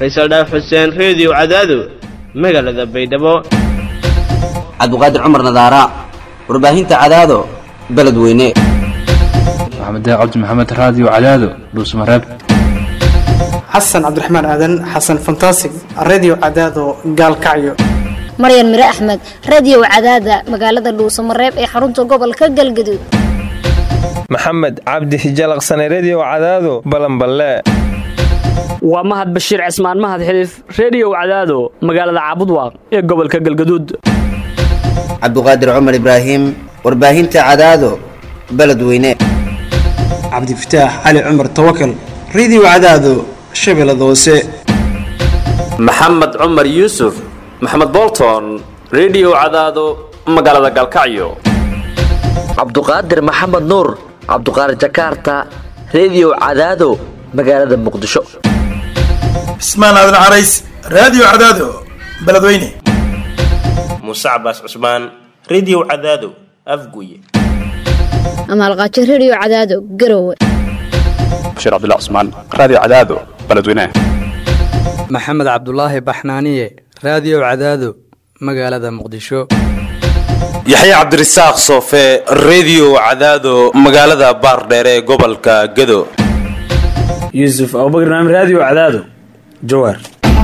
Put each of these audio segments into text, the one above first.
faysal dhaaf xuseen reediyo cadaado magaalada baydhabo cabdiqaadir cumar nadaara warbaahinta cadaado beledweyne maxamed cabdi maxamed raadiyo cadaado dhuusmareeb xasan cabdiraxmaan aadan xasan fantasig redio cadaado gaalkacyo maryan mire axmed radio cadaada magaalada dhuusamareeb ee xarunta gobolka galgaduud maxamed cabdi hijalaqsane redio cadaado balanballe waa mahad bashiir cismaan mahad xiliif reediyow cadaado magaalada caabudwaaq ee gobolka galgaduud cabdiqaadir cumar ibraahim warbaahinta cadaado beledweyne cabdifataax cali cumar tawakal redio cadaado shabeellada hoose maxamed cumar yuusuf maxamed bolton redio cadaado magaalada galkacyo cabduqaadir maxamed nuur cabduqaadir jakaarta redio cadaado magaalada muqdisho cismaan aadan carays raadiyo cadaado beledweyne muuse cabaas cusmaan redio cadaado afguye amaalqaajo redio cadaado garowe bashiir cabdilla cusmaan raadiyo cadaado beledweyne maxamed cabdulaahi baxnaaniye raadiyo cadaado magaalada muqdisho yaxya cabdirasaaq soofe redio cadaado magaalada baardheere ee gobolka gado yuusuf abubakr naam raadiyo cadaado jawaar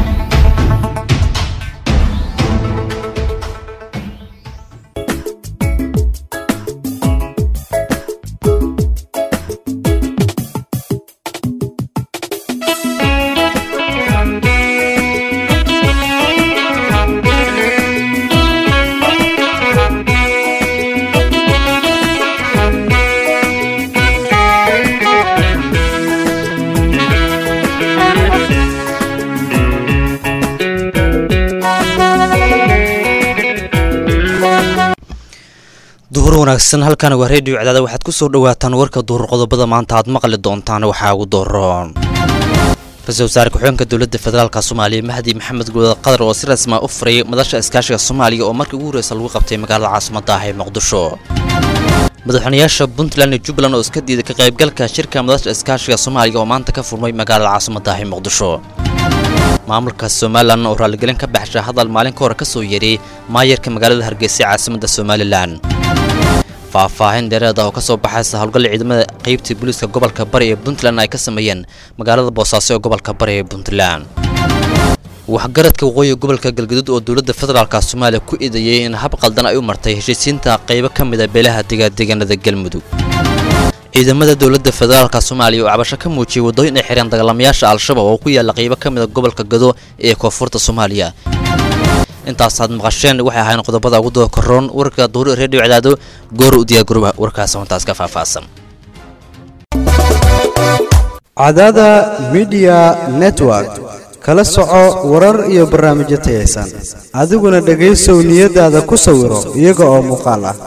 duhur wanaagsan halkan waa reediyo cadaada waxaad ku soo dhawaataan warka duhur qodobada maanta aad maqli doontaan waxaa ugu dooroon ra-iisul wasaare ku-xigeenka dowladda federaalka soomaaliya mahdi maxamed guulad qadar oo si rasmaa u furay madasha iskaashiga soomaaliya oo markii ugu horreysa lagu qabtay magaalada caasimada ah ee muqdisho madaxweynayaasha puntland iyo jubbaland oo iska diiday ka qaybgalka shirka madasha iskaashiga soomaaliya oo maanta ka furmay magaalada caasimada ah ee muqdisho maamulka somalilan oo raalligelin ka baxsha hadal maalin ka hore ka soo yeedhay maayarka magaalada hargeysa caasimada somalilan faahfaahin dheereed ah oo ka soo baxaysa howlgalla ciidamada qaybtii booliiska gobolka bari ee puntland ay ka sameeyeen magaalada boosaaso ee gobolka bari ee puntland waxgaradka waqooyi gobolka galgaduud oo dowladda federaalka soomaaliya ku eedeeyey in hab qaldan ay u martay heshiisiinta qaybo ka mid a beelaha degadeegaanada galmudug ciidamada dowladda federaalka soomaaliya oo cabasho ka muujiyey waddooyin ay xireen dagaalamayaasha al-shabaab oo ku yaalla qaybo ka mid a gobolka gado ee koonfurta soomaaliya intaasaad maqasheen waxay ahayn qodobada ugu doo koroon warka duuri reediyo cadaado goor u diyaar garoba warkaas wantaas ka faahfaahsan cadaada midiya network kala soco warar iyo barnaamijyo tayaysan adiguna dhegaysow niyadaada ku sawiro iyaga oo muuqaal ah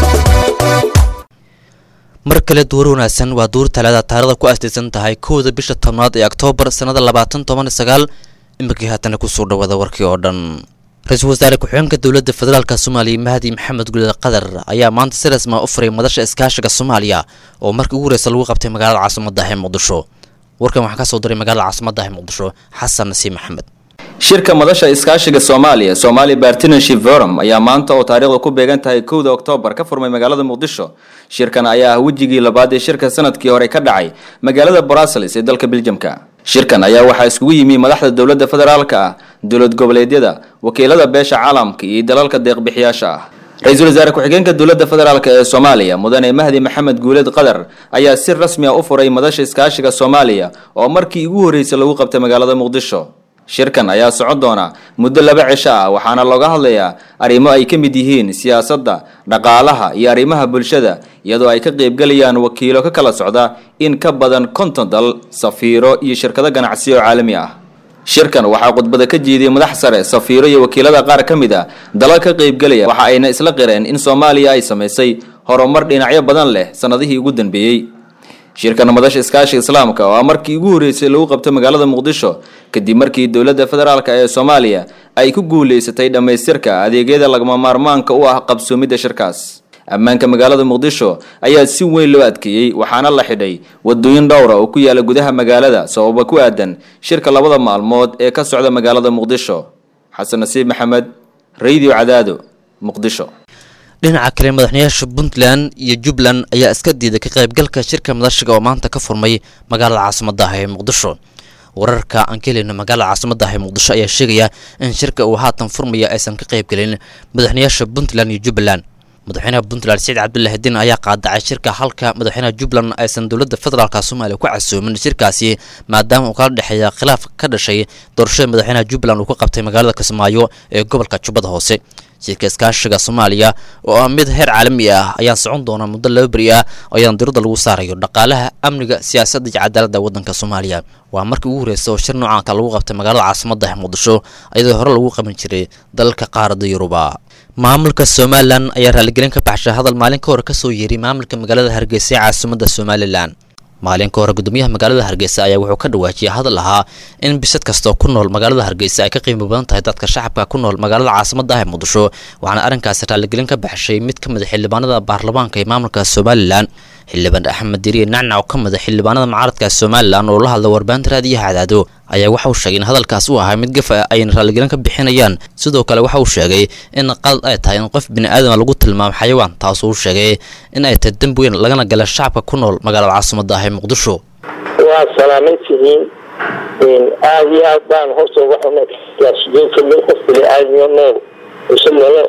mar kale duur wanaagsan waa duur talaada taarada ku astaysan tahay kowda bisha tobnaad ee oktoobar sannada labaatan toban sagaal iminkii haatana kusoo dhawaada warkii oo dhan ra-iisul wasaare ku-xigeenka dowladda federaalka soomaaliya mahdi maxamed gulad qadar ayaa maanta si rasmaa u furay madasha iskaashiga soomaaliya oo markii ugu horeysa lagu qabtay magaalada caasimada ah ee muqdisho warkan waxaa ka soo diray magaalada caasimada ah ee muqdisho xasan nasiib maxamed shirka madasha iskaashiga soomaaliya somali partnership forum ayaa maanta oo taariikhda ku beegan tahay kowda oktoobar ka furmay magaalada muqdisho shirkan ayaa ah wejigii labaad ee shirka sanadkii hore ka dhacay magaalada brussels ee dalka beljamka shirkan ayaa waxaa iskugu yimi madaxda dowladda federaalka ah dowlad goboleedyada wakiilada beesha caalamka iyo dalalka deeqbixiyaasha ah ra-iisul wasaare ku-xigeenka dowladda federaalk ee soomaaliya mudane mahdi maxamed guuleed qadar ayaa si rasmi a u furay madasha iskaashiga soomaaliya oo markii ugu horreysay lagu qabtay magaalada muqdisho shirkan ayaa socon doona muddo laba cisho ah waxaana looga hadlayaa arrimo ay ka mid yihiin siyaasadda dhaqaalaha iyo arrimaha bulshada iyadoo ay ka qaybgalayaan wakiilo ka kala socda in ka badan konton dal safiiro iyo shirkado ganacsi oo caalami ah shirkan waxaa khudbada ka jiiday madax sare safiiro iyo wakiilada qaar ka mid a dalal ka qaybgalaya waxa ayna isla qireen in soomaaliya ay samaysay horumar dhinacyo badan leh sannadihii ugu dambeeyey shirkan madasha iskaashiga islaamka oo ah markii ugu horreysay lagu qabtay magaalada muqdisho kadib markii dowladda federaalk ee soomaaliya ay ku guulaysatay dhammaystirka adeegyada lagama maarmaanka u ah qabsoomidda shirkaas ammaanka magaalada muqdisho ayaa si weyn loo adkeeyey waxaana la xidhay wadooyin dhowra oo ku yaala gudaha magaalada sababa ku aadan shirka labada maalmood ee ka socda magaalada muqdisho xasan nasiib maxamed radio cadaado muqdisho dhinaca kale madaxweynayaasha puntland iyo jubbaland ayaa iska diiday ka qaybgalka shirka madashiga oo maanta ka furmay magaalada caasimadda ah ee muqdisho wararka aan ka helayno magaalada caasimadda ah ee muqdisho ayaa sheegaya in shirka uu haatan furmaya aysan ka qaybgelin madaxweynayaasha puntland iyo jubbaland madaxweynaha puntland saciid cabdullaahi diin ayaa qaadacay shirka halka madaxweynaha jubbaland aysan dowladda federaalk soomaaliya ku casoomin shirkaasi maadaama uu kala dhexeeya khilaaf ka dhashay doorashada madaxweynaha jubbaland uu ka qabtay magaalada kismaayo ee gobolka jubbada hoose shirka iskaashiga soomaaliya oo ah mid heer caalami ah ayaan socon doona muddo laba beri ah ayaan diradda lagu saarayo dhaqaalaha amniga siyaasadda iyo cadaaladda waddanka soomaaliya waa markii ugu horreysa oo shir noocan ka lagu qabtay magaalada caasimadda ah muqdisho iyadoo hore lagu qaban jiray dalalka qaaradda yuruba maamulka somalilan ayaa raaligelin ka baxshay hadal maalin ka hore kasoo yeeray maamulka magaalada hargeysa ee caasimadda somalilan maalin ka hore gudoomiyaha magaalada hargeysa ayaa wuxuu ka dhawaajiyay hadal ahaa in bisad kastoo ku nool magaalada hargeysa ay ka qiimo badan tahay dadka shacabka ku nool magaalada caasimadda ah ee muqdisho waxaana arrinkaasi raaligelin ka baxshay mid ka mid a xildhibaanada baarlamaanka ee maamulka somalilan xildhibaan axmed diriye nacnac oo ka mid a xildhibaanada mucaaradka somalilan oo la hadla warbaahinta raadiyaha cadaado ayaa waxa uu sheegay in hadalkaas uu ahaa mid gafa ayna raaligelin ka bixinayaan sidoo kale waxa uu sheegay in qalad ay tahay in qof bini aadama lagu tilmaamo xayawaan taasoo uu sheegay in ay tahay dembi weyn lagana gala shacabka ku nool magaalada caasimadda ah ee muqdisho waa salaaman tihiin aada iyo aad baan horta uga xunay siyaasiyiinta mid qof bini aadamiyo nool isag lala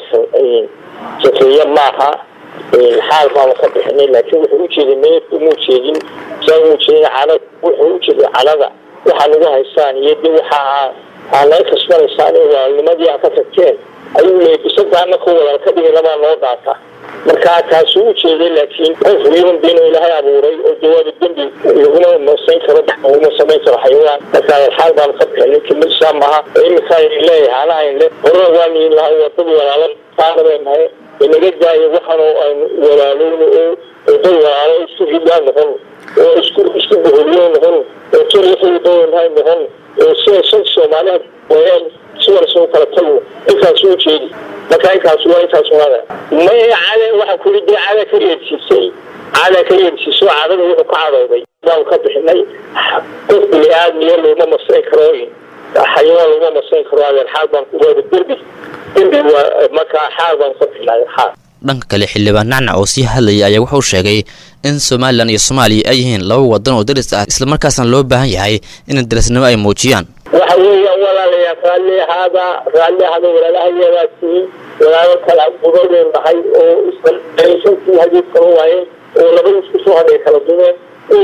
sakeeya maaha xaal baanu ka bixinay laakiin wuxuu ujeeday meed umuu jeedin saa umuu jeedin calad wuxuu ujeeday calada waxaa nagu haystaan iyo de waxa aa naga kasbanaysaan in walaalnimadii aa ka tagteen ayuu leeyay bisadaana ku wadaal ka dhigi labaa noo daata marka taasuu ujeeday laakiin qof wiiban been ilaahay abuuray oo jawaaba dembi laguma masayn karo laguma samayn karo xayawaan marka xaal baanu ka bixinay kamidsaa maaha iminkaa leeyahay ana ayn le horena waa niin laha wadada walaalan qaanabeenahay inaga daayo waxaanu aynu walaalowno oo dad walaalo isku ridaan noqon oo isku isku boholiyo noqon oo tolixidoonahay noqon oo sida shan soomaaliha wayaan sidaas u kala tagno intaas u jeedi marka intaas waa intaas unada maya cade waxaa kuli dee cada ka yeedsiisay cada ka yeedsiiso cadada wuxuu ka cadooday baanu ka bixinay qof bini aadmiya looma masayn karo xayawaan looma masayn karo adeer xaal baan ku waada derbi derbi waa markaa xaal baan ka bixinay xaal dhanka kale xildhibaan nacnac oo sii hadlayay ayaa wuxuu sheegay in somalilan iyo soomaaliya ay yihiin laba wadan oo daris ah islamarkaasna loo baahan yahay in darisnimo ay muujiyaan waxa weeyaan walaalayaa raalli ahaada raalli ahaada walaalahayadaa tihiin walaalo kala gubadeen nahay oo islantii hadiid kala waayeen oo laba isku soo hadhay kala dumeen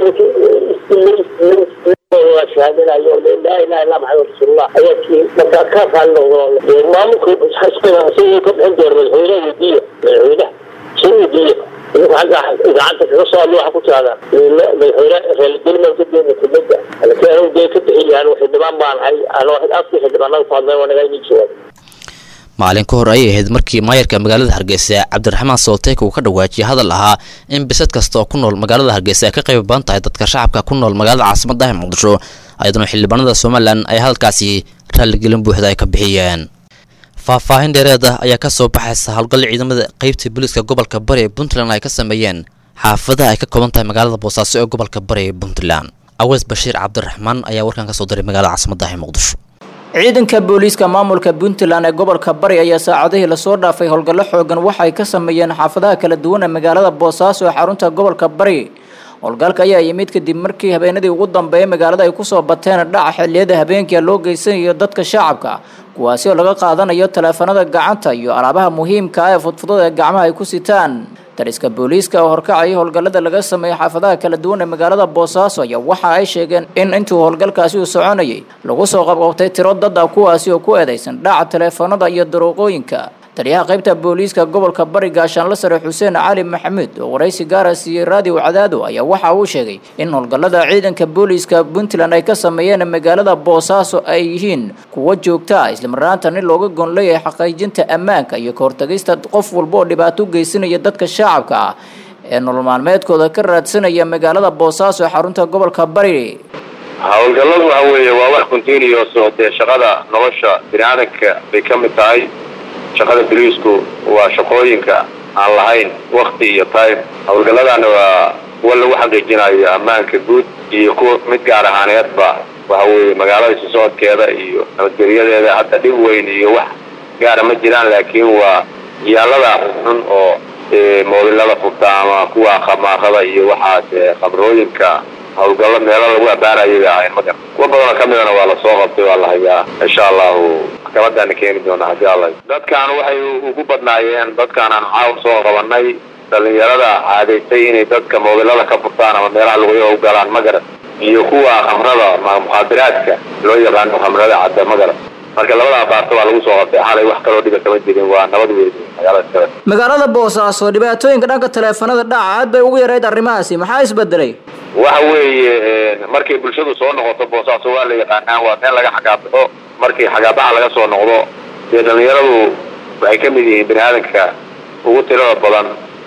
shahaadanayo laa ilaha illa maxamed rasuulullah ayaa tihiin markaa ka raalli noqdo maamulka xasbina isagoo ka bixin doona madaxweynaha wadiya madaxweynaha soo wadiya idaacadda kaga soo hadlo waxa ku tirahdaan madaxweyne raaligelin ka deena kelmada laakiin anigu dee ka bixin yahan xildhibaan baan ahay ano afkii xildhibaanada ku hadlay waa naga inii jawaab maalin ka hor ayay ahayd markii maayarka magaalada hargeysa cabdiraxmaan soolteek uu ka dhawaajiyay hadal ahaa in bisad kasta oo ku nool magaalada hargeysa ay ka qayb badan tahay dadka shacabka ku nool magaalada caasimadda ah muqdisho ayaduna xildhibaanada somalilan ay hadalkaasi raaligelin buuxda ay ka bixiyeen faahfaahin dheereed ah ayaa ka soo baxaysa howlgal ciidamada qeybta booliiska gobolka bari ee puntland ay ka sameeyeen xaafadaha ay ka kooban tahay magaalada boosaaso ee gobolka bari ee puntland aweys bashiir cabdiraxmaan ayaa warkan ka soo diray magaalada caasimadda ah ee muqdisho ciidanka booliiska maamulka puntland ee gobolka bari ayaa saacadihii lasoo dhaafay howlgallo xoogan waxa ay ka sameeyeen xaafadaha kala duwan ee magaalada boosaaso ee xarunta gobolka bari howlgalka ayaa yimid kadib markii habeenadii ugu dambeeyay magaalada ay kusoo bateen dhaca xilliyada habeenkia loo geysanayo dadka shacabka kuwaasi oo laga qaadanayo taleefanada gacanta iyo alaabaha muhiimka ah ee fudfudada ee gacmaha ay ku sitaan dariska booliiska oo horkacaya howlgallada laga sameeyay xaafadaha kala duwan ee magaalada boosaaso ayaa waxa ay sheegeen in intuu howlgalkaasi uu soconayay lagu soo qabqabtay tiro dad ah kuwaasi oo ku eedeysan dhaca taleefanada iyo daruuqooyinka taliyaha qaybta booliiska gobolka bari gaashaanla sare xuseen cali maxamuud oo waraysi gaara siiyey raadiyo cadaado ayaa waxa uu sheegay in howlgallada ciidanka booliiska puntland ay ka sameeyeen magaalada boosaaso ay yihiin kuwo joogta ah islamarnaantan in looga gon leeyahay xaqiijinta ammaanka iyo ka hortagista qof walba oo dhibaato u geysanaya dadka shacabka ah ee nolol maalmeedkooda ka raadsanaya magaalada boosaaso ee xarunta gobolka bari howlgalladu waxa weeye waa wax continuous oo dee shaqada nolosha bini aadanka bay ka mid tahay shaqada boliisku waa shaqooyinka aan lahayn wakti iyo time howlgalladana waa kuwa lagu xaqiijinayo ammaanka guud iyo kuwa mid gaar ahaaneedba waxa weeye magaalada isu socodkeeda iyo nabadgelyadeeda hadda dhib weyn iyo wax gaara ma jiraan laakiin waa yaalada xun oo moobilada furta ama kuwa khamaarada iyo waxaas khamrooyinka howlgallo meelo lagu abaarayo bay ahayn magar kuwa badanoo ka midana waa lasoo qabtay waa la hayaa insha allahu maxkamadaana keeni doona haddii alla dadkaan waxay ugu badnaayeen dadkaan aan caawa soo qabanay dhalinyarada caadaysay inay dadka moobilada ka furtaan ama meelaha laguya u galaan magaras iyo kuwa khamrada mukhaadiraadka loo yaqaano khamrada cadda magaras marka labada baarta waa lagu soo qabtay xalay wax kaloo dhiba kama jirin waa nabad weyn magaalada iskale magaalada boosaaso dhibaatooyinka dhanka taleefanada dhaca aad bay ugu yarayd arrimahaasi maxaa isbedelay waxa weeye markay bulshadu soo noqoto boosaaso waa la yaqaanaa waa meel laga xagaabaxo markii xagaabaxa laga soo noqdo dee dhalinyaradu waxay ka mid yihiin bini aadanka ugu tirada badan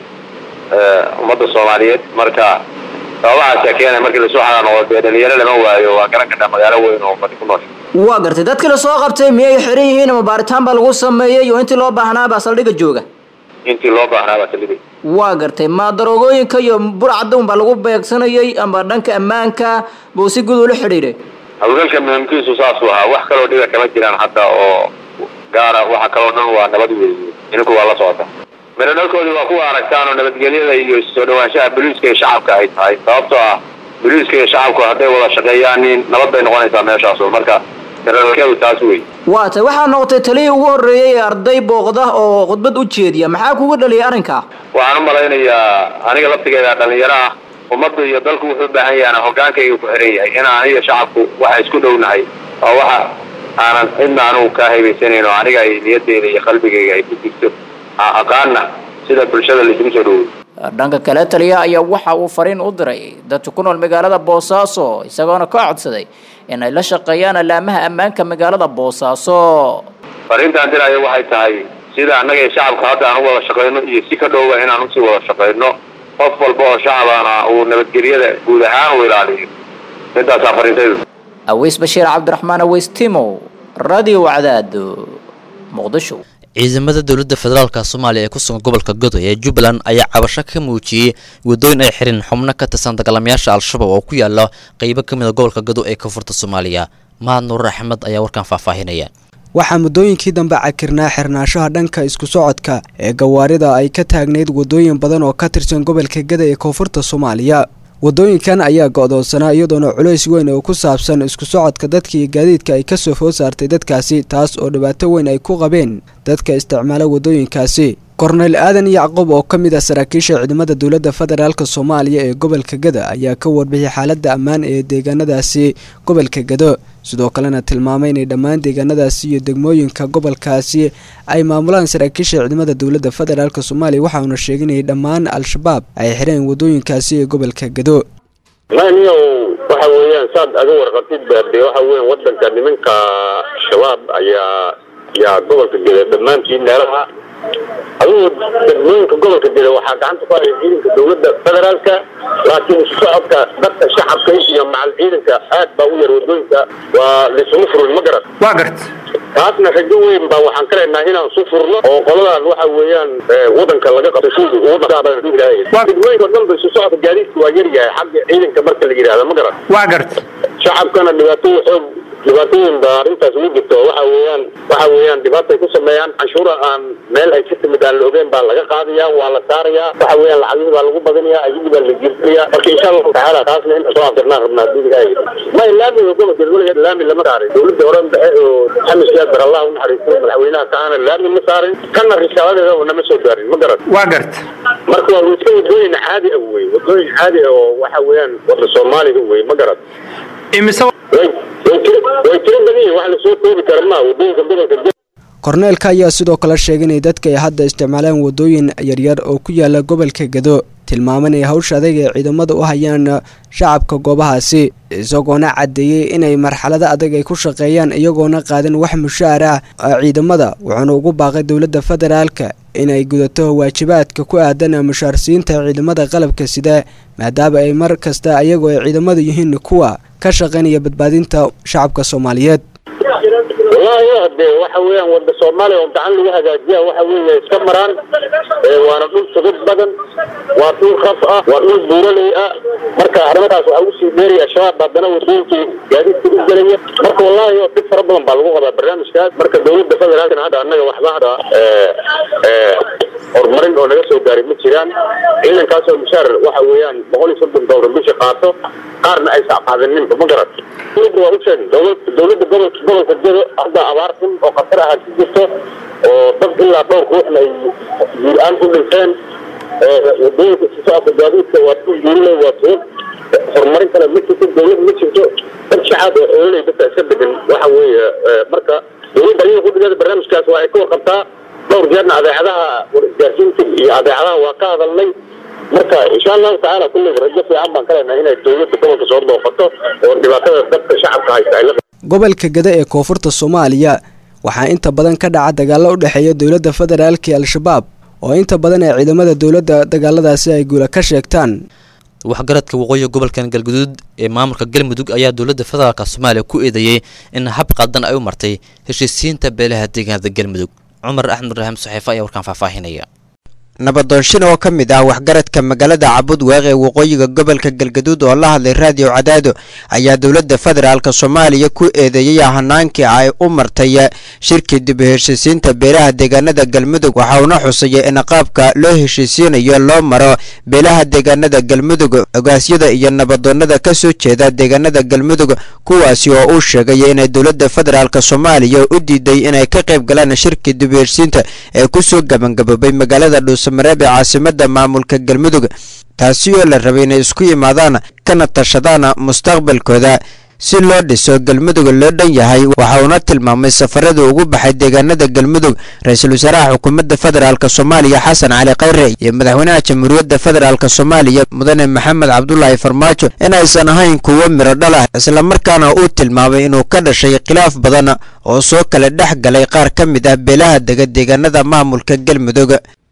ummadda soomaaliyeed marka sababahaasa keenay markii lasoo xagaa noqdo dee dhalinyaro lama waayo waa garan kartaa magaalo weyn oo fadhi ku nool waa gartay dadkii lasoo qabtay miyay xiran yihiin ama baaritaan baa lagu sameeyey iyo intii loo baahnaabaa saldhigga jooga intii loo baahnaa baa saldhigay waa gartay ma daroogooyinka iyo burcadda un baa lagu beegsanayay ama dhanka ammaanka buu si guud ula xidhiidhay hawlgalka muhiimkiisu saasuu ahaa wax kaloo dhiba kama jiraan hadda oo gaara waxa kaloo dhan waa nabad weeye idinku waa la socota miradhalkoodii waa kuwa aragtaan oo nabadgelyada iyo soo dhawaanshaha boliiska iyo shacabka ay tahay sababtoo ah boliiska iyo shacabku hadday wada shaqeeyaan nin nabad bay noqonaysaa meeshaasu marka miradhalkeedu taas wey waa tay waxaa noqotay taliyii ugu horreeyey ee arday booqda oo khudbad u jeediya maxaa kugu dhaliyay arrinka waxaan u malaynayaa aniga laftigeeda dhalinyaro ah ummaddu iyo dalku wuxuu u baahan yahay hogaankayga ku xiran yahay in aniga shacabku waxa isku dhownahay oo waxa aanan cidna anugu kaa haybaysanayn oo aniga ay niyadeyda iyo qalbigayga ay ku jirto aqaana sida bulshada laisugu soo dhowey dhanka kale taliyaha ayaa waxa uu fariin u diray dadka ku nool magaalada boosaaso isagoona ka codsaday in ay la shaqeeyaan alaamaha ammaanka magaalada boosaaso fariintaan diraya waxay tahay sida annaga iyo shacabka hadda aan u wada shaqayno iyo si ka dhowba inaan usii wada shaqayno qof walba oo shacabana uu nabadgelyada guud ahaan u ilaaliyo midaasaa fariintaydu aweys bashiir cabdiraxmaan aweys timow radio cadaado muqdisho ciidamada dowladda federaalka soomaaliya ee ku sugan gobolka godoy ee jubbaland ayaa cabasho ka muujiyey wadooyin ay xireen xubno ka tirsan dagaalamayaasha al-shabaab oo ku yaala qeybo ka mid a gobolka godoy ee koonfurta soomaaliya mahad nuur axmed ayaa warkan faahfaahinaya waxaa muddooyinkii dambe cakirnaa xirnaanshaha dhanka isku socodka ee gawaarida ay ka taagnayd wadooyin badan oo ka tirsan gobolka gada ee koonfurta soomaaliya wadooyinkan ayaa go'doonsanaa iyadoona culays weyn oo ku saabsan isku socodka dadka iyo gaadiidka ay ka soo food saartay dadkaasi taas oo dhibaato weyn ay ku qabeen dadka isticmaala wadooyinkaasi korneyl aadan yacqub oo ka mid ah saraakiisha ciidamada dowladda federaalk soomaaliya ee gobolka gada ayaa ka warbixiyay xaaladda ammaan ee deegaanadaasi gobolka gado sidoo kalena tilmaamay inay dhammaan deegaanadaasi iyo degmooyinka gobolkaasi ay maamulaan saraakiisha ciidamada dowladda federaalk soomaaliya waxauna sheeginayay dhammaan al-shabaab ay xireen wadooyinkaasi ee gobolka gado maniyow waxa weeyaan saad aga warqatid baade waxa weyan wadanka nimanka shabaab ayaa yaa gobolka geda dhammaantii meelaha adigu degmooyinka gobolka geda waxaa gacanta ku haya ciidanka dowladda federaalka laakiin isu socodka dadka shacabka iyo macal ciidanka aad baa u yar wadooyinka waa laisuma furin ma garan waa gart taasna rajo weyn baa waxaan ka leenahay inaan su furno oo qoladan waxa weeyaan wadanka laga qabto shuudu ugu dhaqaaqay degmooyinka dhan ba isu socodka gaadiidka waa yar yahay xagga ciidanka marka la yidhahdo ma garan waa gart shacabkana dhibaato xoog dhibaatooyin baa arrintaas ugu jirto waxa weeyaan waxa weeyaan dhibaatay ku sameeyaan canshuura aan meel ay ka timid aan la ogeyn baa laga qaadayaa waa la saarayaa waxa weeyaan lacagihii baa lagu badinayaa ayagii baa la jirtinayaa marka insha allahu tacaala taasna inta soo afirnaan rabnaa duuniga ay ma laami gobolka weligeed laami lama saarin dowladda hore dhexe oo xamis siyaad bar allah u naxariisto madaxweynaha kaana laami ma saarin kana risaaladeeda nama soo gaarin ma garan waa gart marka waa iska wadooyin caadi ah wey wadooyin caadi ah oo waxa weeyaan wada soomaaliga wey ma garan imise way tiro badan yihin wax lasoo koobi kara maa wadooyinka gobolka korneelka ayaa sidoo kale sheegay inay dadka ay hadda isticmaalaan wadooyin yaryar oo ku yaala gobolka gado tilmaaman ay hawsha adag ee ciidamada u hayaan shacabka goobahaasi isagoona caddeeyey inay marxalado adag ay ku shaqeeyaan iyagoona qaadan wax mushaar ah ciidamada wuxuuna ugu baaqay dowladda federaalka inay gudato waajibaadka ku aadan mushaarsiinta ciidamada qalabka sida maadaama ay mar kasta iyagoo ay ciidamadu yihiin kuwa ka shaqaynaya badbaadinta shacabka soomaaliyeed wallaahi hade waxa weeyaan wada soomaaliya oo gacan lagu hagaajiya waxa weeye iska maraan ee waana dhul sugid badan waa dhul raf ah waa dhul buuraley ah marka arrimahaas waxaa usii dheeraya shabaab haddana wadooyinkii gaadiidka u gelaya marka wallaahi oo dhib fara badan baa lagu qabaa barnaamijkaas marka dowladda federaalkana hadda annaga waxba hadda ee ee horumarin oo naga soo gaaray ma jiraan ciidankaasoo mushaar waxa weeyaan boqol iyo soddon doolar bishii qaato qaarna aysan qaadaninba ma garat dowladda waa u sheegay dowlad- dowladda gobolka gobolka jado hadda abaar xun oo khatar ah ku jirto oo dad ilaa dhowr ruuxna ay guur-aan ku dhinteen ee wadooyinka si socodka gaadiidka waa ku guurinay waa tuug horumarin kale ma jirto dowlad ma jirto dad shacaab oo xoololey dadka iska degan waxa weeye ee, marka dowladda ayaga ku dhigeeda barnaamijkaas waa ay ka warqabtaa dhowr jeerna adeecadaha isgaarsiinta iyo adeecadaha waa ka hadalnay marka insha allahu tacaala kulleyba rajo fiican baan ka leenahay inay dowladda gobolka soo booqato oo dhibaatada dadka shacabka haysta ay la gobolka gada ee koonfurta soomaaliya waxaa inta badan ka dhaca dagaalo u dhexeeya dowladda federaalka iyo al-shabaab oo inta badan ee ciidamada dowladda dagaaladaasi ay guula ka sheegtaan waxgaradka waqooyiga gobolkan galguduud ee maamulka galmudug ayaa dowladda federaalk soomaaliya ku eedeeyey in hab qaldan ay u martay heshiisiinta beelaha deegaanada galmudug cumar axmed raxiim saxiifo ayaa warkaan faahfaahinaya nabadoonshin oo ka mid ah waxgaradka magaalada cabudweeq ee waqooyiga gobolka galgaduud oo la hadlay raadiyo cadaado ayaa dowladda federaalk soomaaliya ku eedeeyey hanaankii ay u martay shirkii dib u heshiisiinta beelaha deegaanada galmudug waxa uuna xusayay in qaabka loo heshiisiinayo loo maro beelaha deegaanada galmudug ogaasyada iyo nabadoonnada ka soo jeeda deegaanada galmudug kuwaasi oo uu sheegay inay dowladda federaalk soomaaliya u diiday inay ka qayb galaan shirkii dib u heshiisiinta ee kusoo gabangaboobay magaalada dhuusamareeb ee caasimada maamulka galmudug taasi oo la rabay inay isku yimaadaan kana tashadaan mustaqbalkooda si loo dhiso galmudug loo dhan yahay waxa uuna tilmaamay safarada ugu baxay deegaanada galmudug ra-iisul wasaaraha xukuumadda federaalk soomaaliya xasan cali khayre iyo madaxweynaha jamhuuriyadda federaalk soomaaliya mudane maxamed cabdulaahi farmaajo inaysan ahayn kuwo miro dhal ah islamarkaana uu tilmaamay inuu ka dhashay khilaaf badan oo soo kala dhex galay qaar ka mid ah beelaha dega deegaanada maamulka galmudug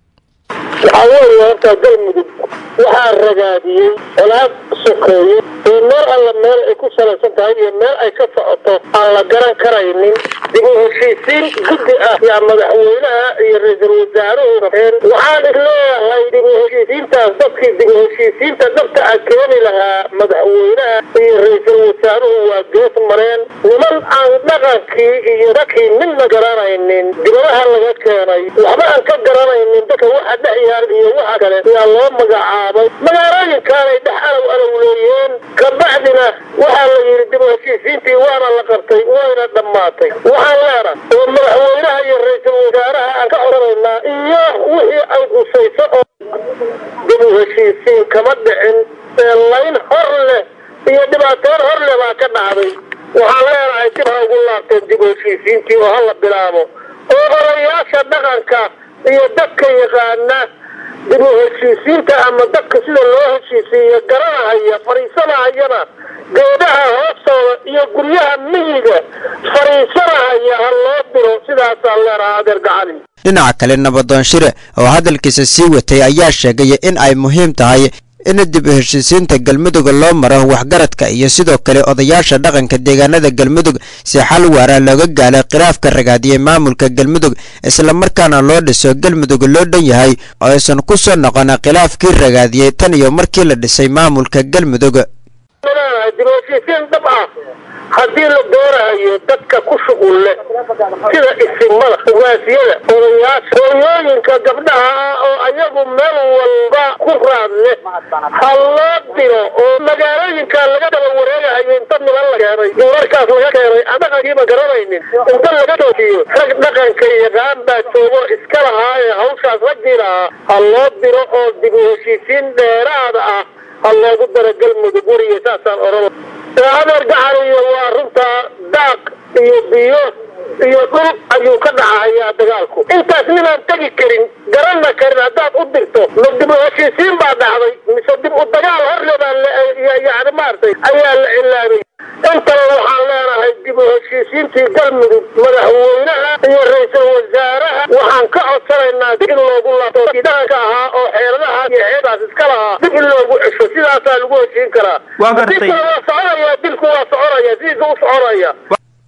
waxaa weeye horta galmudug waxaa ragaadiyey colaad sokeeye iyo meel alla meel ay ku salaysan tahay iyo meel ay ka socoto aan la garan karaynin dib u heshiisiin guddi ah yaa madaxweynaha iyo ra-iisul wasaaruhu rabeen waxaan isleeyahay dib u heshiisiintaas dadkii dib u heshiisiinta dhabta ah keeni lahaa madaxweynaha iyo ra-iisul wasaaruhu waa gees mareen niman aan dhaqankii iyo dadkii midna garanaynin dibadaha laga keenay waxba aan ka garanaynin dadka waxa dhex yaal iyo waxa kale yaa loo magacaabay magaalooyinkaanay dhex alow alowleeyeen kabacdina waxaa la yidhi dib u heshiisiintii waana la qabtay wayna dhammaatay waxaan leenahay oo madaxweynaha iyo ra-iisul wasaaraha aan ka codanaynaa iyo wixii ay qusayso oo dib u heshiisiin kama dhicin ee layn hor leh iyo dhibaateyn hor leh baa ka dhacday waxaan leenahay dib ha ugu laabteen dib u heshiisiintii oo hala bilaabo oo odayaasha dhaqanka iyo dadka yaqaana dib u heshiisiinta ama dadka sida loo heshiisiiyo garanahaya fadhiisanahayana geedaha hoostooda iyo guryaha miyiga fadhiisanahaya ha loo diro sidaasaa leenaha adeer gacali dhinaca kale nabadoon shire oo hadalkiisa sii watay ayaa sheegay in ay muhiim tahay in dib u heshiisiinta galmudug loo maro waxgaradka iyo sidoo kale odayaasha dhaqanka deegaanada galmudug si xal waara looga gaalo khilaafka ragaadiyey maamulka galmudug islamarkaana loo dhiso galmudug loo dhan yahay oo aysan ku soo noqon khilaafkii ragaadiyey tan iyo markii la dhisay maamulka galmudug leenahay dib u heshiisiin dhab ah haddii la doonahayo dadka ku shuqul leh sida isimada ugaasiyada odayaasha hooyooyinka gabdhaha ah oo ayagu meel walba ku raad leh ha loo diro oo magaalooyinka laga daba wareegahayo inta niman la keenay dumarkaas laga keenay aan dhaqankiiba garanaynin inta laga joojiyo rag dhaqanka yaqaan baa joogo iska lahaa ee hawshaas raggii lahaa ha loo diro oo dib u heshiisiin dheeraada ah ha loogu daro galmudug weriga saasaan oran adeer gacaliyo waa runtaa daaq iyo biyo iyo dhul ayuu ka dhacahayaa dagaalku intaas ninaan tegi karin garanna karin haddaad u dirto ma dib u heshiisiin baa dhacday mise dib u dagaal horlebaa yani maaragtay ayaa la cilaabay intaba waxaan leenahay dib u heshiisiintii galmudug madaxweynaha iyo ra-iisul wasaaraha waxaan ka codsanaynaa dib in loogu laabto dhaqanka ahaa oo xeeladaha iyo xeedaas iska lahaa dib in loogu cesho sidaasaa lagu heshiin karaa Waa gartay. dilkuna waa soconaya dilku waa soconaya sidiisa u soconaya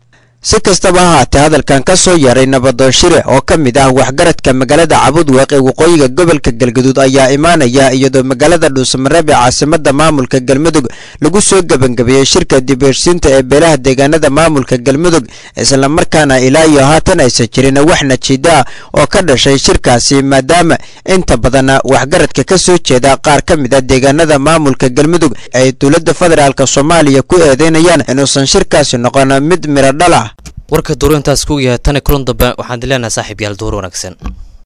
si kastaba ha haatee hadalkan ka soo yeeray nabadoon shire oo ka mid ah waxgaradka magaalada cabudwaq ee waqooyiga gobolka galgaduud ayaa imaanaya iyadoo magaalada dhuusamareeb ee caasimada maamulka galmudug lagu soo gebangabeeyey shirka dibheshiinta ee beelaha deegaanada maamulka galmudug islamarkaana ilaa iyo haatan aysan jirin wax najiida ah oo ka dhashay shirkaasi maadaama inta badan waxgaradka ka soo jeeda qaar ka mid a deegaanada maamulka galmudug ay dowladda federaalk soomaaliya ku eedeynayaan inuusan shirkaasi noqon mid miro dhal ah warka duurintaas ku yahay tani kulan dambe waxaan dileenahay saaxiib yaal duur wanaagsan